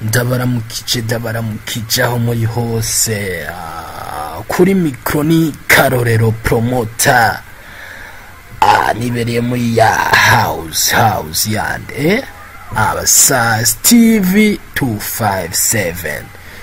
ndabaramukije ndabaramukije aho muri hose Ah, kuri mikro ni karorero promota Ah, nibereye muri ya house house yande abasas tv 257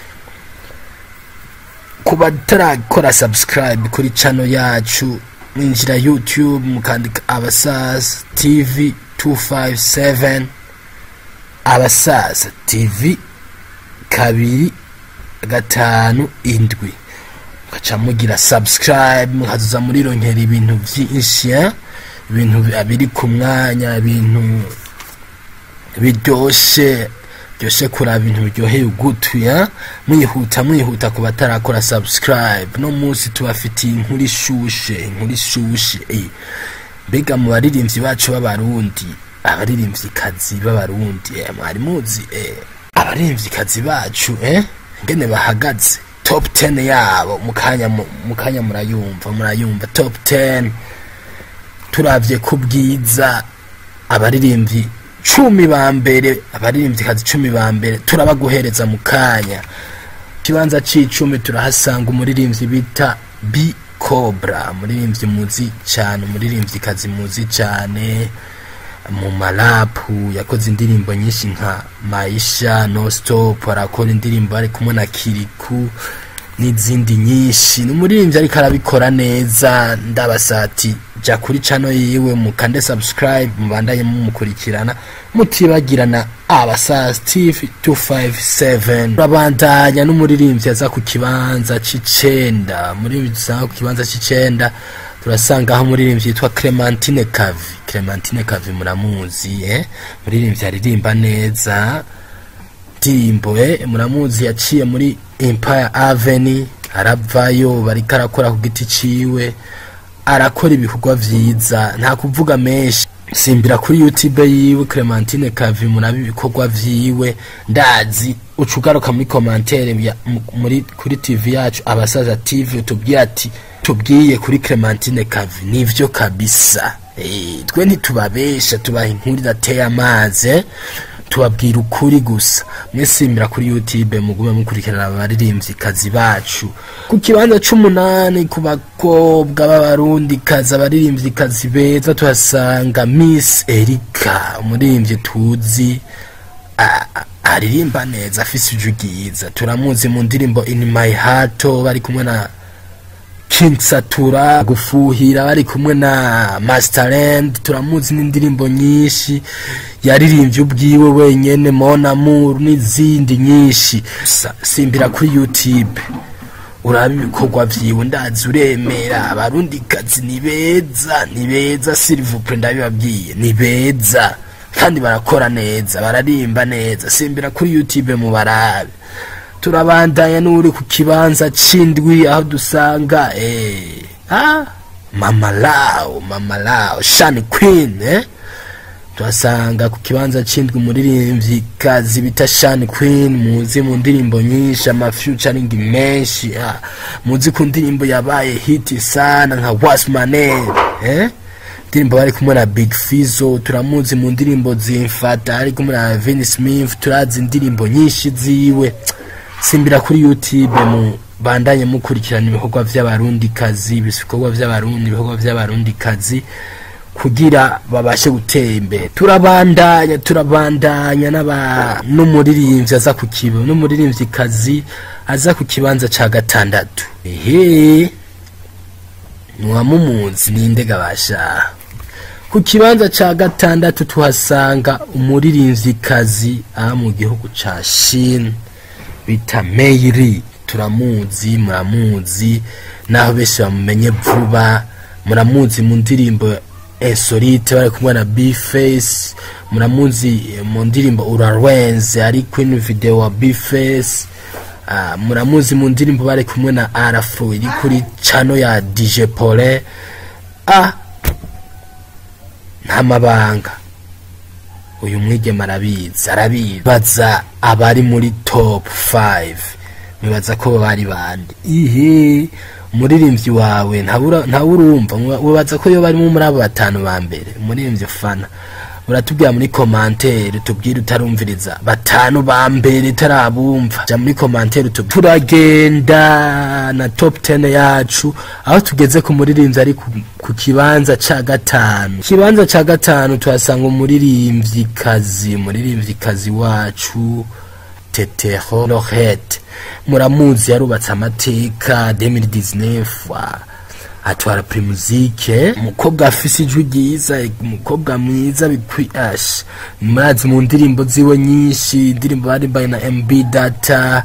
ku batarakora subscribe kuri channel yacu mwinjira youtube mukandika abasas tv 257 abasaza tv kabiri gatanu indwi mugaca mugira subscribe mukazuza murironkera ibintu vyinshi eh? ibintu bi- biri ku mwanya ibintu biryoshe byoshe kuraba ibintu biryoheye ugutwi eh? mwihuta mwihuta ku batarakora subscribe no munsi tubafitiye inkuru ishushe inkuru ishushe eh. mbega mu baririmbyi bacu b'abarundi abaririmvyikazi b'abarundi eh, mwari muzi eh, abaririmvyikazi bacu eh, ngene bahagaze top 10 yabo mukanya mu- mukanya murayumva murayumva top 10 turavye ku bwiza abaririmbyi cumi ba mbere abaririmvyikazi cumi ba mbere turabaguhereza mu kanya ikibanza c'icumi turahasanga umuririmbyi bita b cobra umuririmbyi muzi cyane umuririmvyikazi muzi cyane mu marapu yakoze indirimbo nyinshi nka maisha no stop arakora indirimbo ari kumwe na kiriku n'izindi nyinshi ni umuririmbyi ariko arabikora neza ndabasati jya kuri cano yiwe mukande subscribe mubandanye mumukurikirana mutibagirana abasa steve 257 turabandanya n'umuririmbyi aza ku kibanza c'icenda umuririmbyi dusanga ku kibanza c'icenda turasanga aho umuririmbyi yitwa clementine kavi clementine kavi muramuzi eh? umuririmbyi aririmba neza ndirimbo eh, muramuzi yaciye muri empire avenue aravayo bariko arakora ku giti ciwe arakora ibikorwa vyiza nta kuvuga menshi simbira kuri youtube yiwe clementine kavi muraba ibikorwa vyiwe ndazi uca ugaruka muri komantere ya- mu- muri kuri tv yacu abasaza tv utubwiye ati tubwiye kuri clementine kavi nivyo kabisa Eh, twe ntitubabesha tubaha inkuru idateye amazi eh? tubabwira ukuri gusa mwesimbira kuri youtube mugume mukurikirana abaririmbyi kazi bacu ku kibanza c'umunani ku bakobwa b'abarundi kazi abaririmbyi kazi beza tuhasanga miss erika umuririmbyi tuzi a- a- aririmba neza afise ijwi ryiza turamuzi mu ndirimbo in my heart bari kumwe na King Satura gufuhira bari kumwe na Masterland turamuzi n'indirimbo nyinshi yaririmbye ubwiwe wenyene Mon Amour n'izindi nyinshi Sa- simbira kuri YouTube uraba ibikorwa vyiwe ndazi uremera abarundi kazi ni beza ni beza silivupre ndabibabwiye ni beza kandi barakora neza bararimba neza simbira kuri YouTube mu barabe turabandanya n'uri ku kibanza c'indwi aho dusanga eh, ah, mama lao mama lao shani queen eh? tuhasanga ku kibanza c'indwi umuririmbyi kazi bita shani queen muzi mu ndirimbo nyinshi amafeaturing menshi ah, muzi ku ndirimbo yabaye hiti sana nka what's my name eh? indirimbo bari kumwe na big fizo turamuzi mu ndirimbo zimfata ari kumwe na Vinnie smith turazi indirimbo nyinshi ziwe simbira kuri youtube mu bandanye mukurikirana ibikorwa vy'abarundi kazi ibikorwa vy'abarundi ibikorwa vy'abarundi kazi kugira babashe gutera imbere turabandanya turabandanya n'aba n'umuririmbyi aza ku kiba n'umuririmbyi kazi aza ku kibanza ca gatandatu ehe ntiwamumuzi ninde gabasha ku kibanza ca gatandatu tuhasanga umuririmvyikazi aha mu gihugu ca shine bita meiri turamuzi muramuzi naho benshi bamumenye vuba muramuzi mu ndirimbo insolite bari kumwe na bface muramuzi eh, mu ndirimbo urarwenze ari queen video wa bface Ah, muramuzi mu ndirimbo bari kumwe na arafro iri kuri cano ya dj pole ah nta mabanga uyu mwigema arabizi arabizi baza abari muri top 5 nibaza ko bari bande ihe umuririmbyi wawe ntabura- ntawurumva wibaza ko iyo barimo muri abo batanu ba mbere umuririmbyi fana uratubwira muri komantere tubwire utarumviriza batanu ba mbere tarabumva ja muri komantere tubwire turagenda na top 10 yacu aho tugeze ku muririmbyi ari ku, ku kibanza ca gatanu kibanza ca gatanu tuhasanga umuririmbyi kazi umuririmbyi kazi wacu tetero lorette muramuzi yarubatse amateka 2019 wa atwara primuzike umukobwa afise ijwi ryiza umukobwa mwiza bikwiyashe murazi mu ndirimbo ziwe nyinshi indirimbo barimbaye na mb data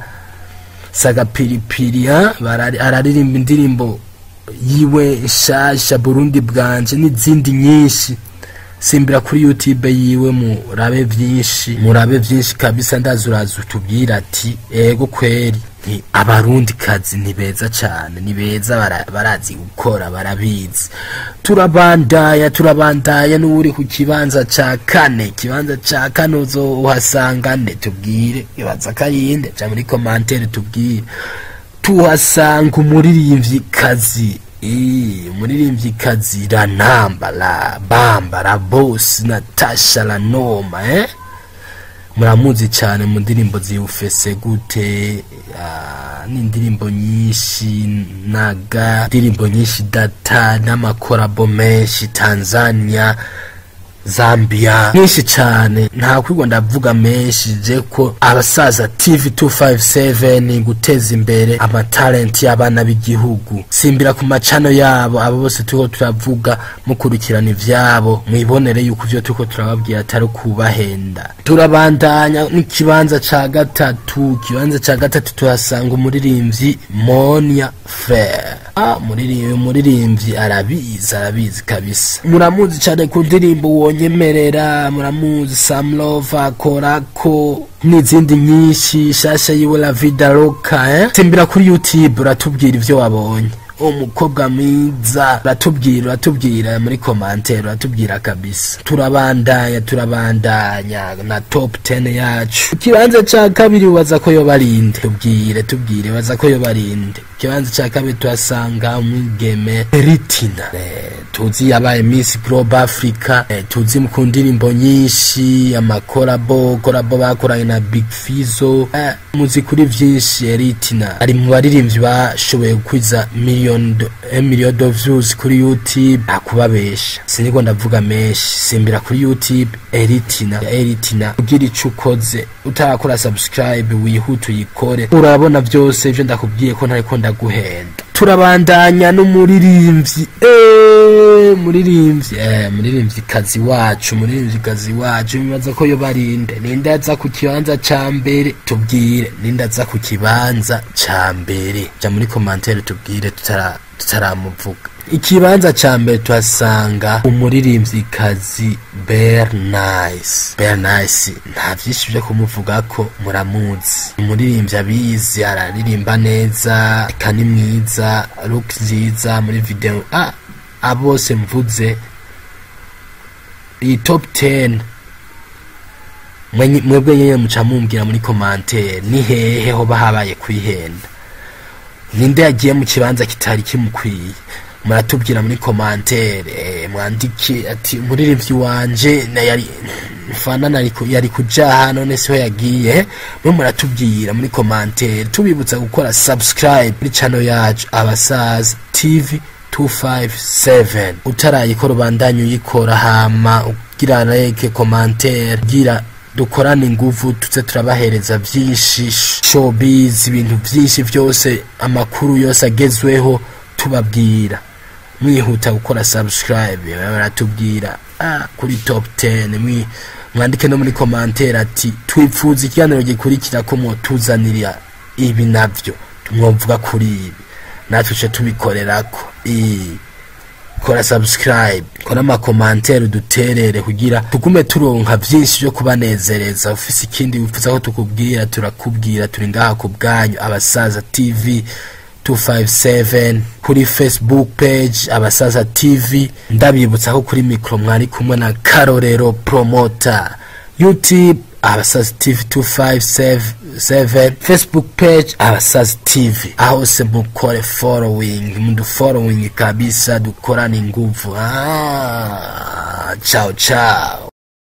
sagapiripiri ha barari- araririmba indirimbo yiwe nshasha burundi bwanje n'izindi nyinshi simbira kuri youtube yiwe murabe vyinshi murabe vyinshi kabisa ndazi uraza utubwira ati ego kweri nti abarundi kazi ni beza cane ni beza bara- barazi gukora barabizi turabandaya turabandaya n'uri ku kibanza ca kane ikibanza ca kane uzohasanga nde tubwire ibaza kayinde ja muri komantere tubwire tuhasanga umuririmbyi kazi Ii, umuririmbyi kazi ranamba la bamba la boss natasha la noma eh muramuzi cyane mu ndirimbo ziwufese gute ah, n'indirimbo nyinshi naga indirimbo nyinshi data n'amakorabo menshi tanzania zambia nyinshi cyane nta kwigwa ndavuga menshi je ko abasaza tv 257 guteza imbere amatalenti y'abana b'igihugu simbira ku macano yabo abo bose turiko turavuga mukurikirana ivyabo mwibonere yuko ivyo turiko turababwira atari kubahenda turabandanya n'ikibanza ca gatatu ikibanza ca gatatu tuhasanga umuririmbyi monia frere ah, umuririmbyi umuririmbyi arabizi arabizi kabisa muramuzi cyane ku ndirimbo wonyemerera muramuzi samlova korako n'izindi nyinshi shasha yiwe la vida loka eh? simbira kuri youtube uratubwira ivyo wabonye umukobwa mwiza uratubwira uratubwira muri komantere uratubwira kabisa turabandanya turabandanya na top 10 yacu ikibanza ca kabiri ubaza ko yoba arinde tubwire tubwire baza ko yoba arinde ikibanza ca kabiri tuhasanga umwigeme ritina eh, tuzi yabaye miss global africa eh, tuzi ku ndirimbo nyinshi amakorabo korabo bakoranye na big fizo eh, muzi kuri vyinshi eritina ari mu baririmbyi bashoboye gukwiza million do- eh, million of views kuri youtube akubabesha siniko ndavuga menshi simbira kuri youtube eritina ya eritina ugira ico ukoze utarakora subscribe wihute uyikore urabona vyose ivyo ndakubwiye ko ntariko ndaguhenda turabandanya n'umuririmbyi eh, muririmbyi eh, muririmbyi kazi wacu muririmbyi kazi wacu bibaza ko yo barinde ninde aza ku kibanza ca mbere tubwire ninde aza ku kibanza ca mbere ja muri komantere tubwire tutara tutaramuvuga ikibanza ca mbere tuhasanga umuririmbyi kazi bernice bernice nta vyinshi vyo kumuvugako muramuzi umuririmbyi abizi araririmba neza eka ni mwiza look nziza muri video ah abose mvuze iyi top 10 mwenye- mwebwe nyene muca mumbwira muri komantere ni hehe hoba habaye kwihenda ninde yagiye mu kibanza kitari kimukwiye muratubwira muri komantere eh, mwandike ati umuririmbyi wanje na yari fana nari ku- yari kujaha none siho yagiye mwe muratubwira muri komantere tubibutsa gukora subscribe muri channel yacu abasaza tv 257 utarayikora ubandanye uyikora hama ugira like komantere ugira dukorane inguvu tuze turabahereza vyinshi showbiz ibintu vyinshi vyose amakuru yose agezweho tubabwira mwihuta gukora subscribe baratubwira ah, kuri top 10 mwi mwandike no muri komantere ati twipfuza ikiganiro gikurikira ko mwotuzanira ibi navyo mwovuga kuri ibi natwe ce tubikorerako Ii kora subscribe kora amakomantere uduterere kugira tugume turonka vyinshi vyo kubanezereza ufise ikindi wifuza ko tukubwira turakubwira turi ngaha ku bwanyu abasaza tv 257 kuri facebook page abasaza tv ndabibutsa ko kuri mikro mwari kumwe na karorero promota youtube abasazi tv 257 facebook page abasazi tv aho se mukore following mudufollowing kabisa dukorane nguvu ah, ciao ciao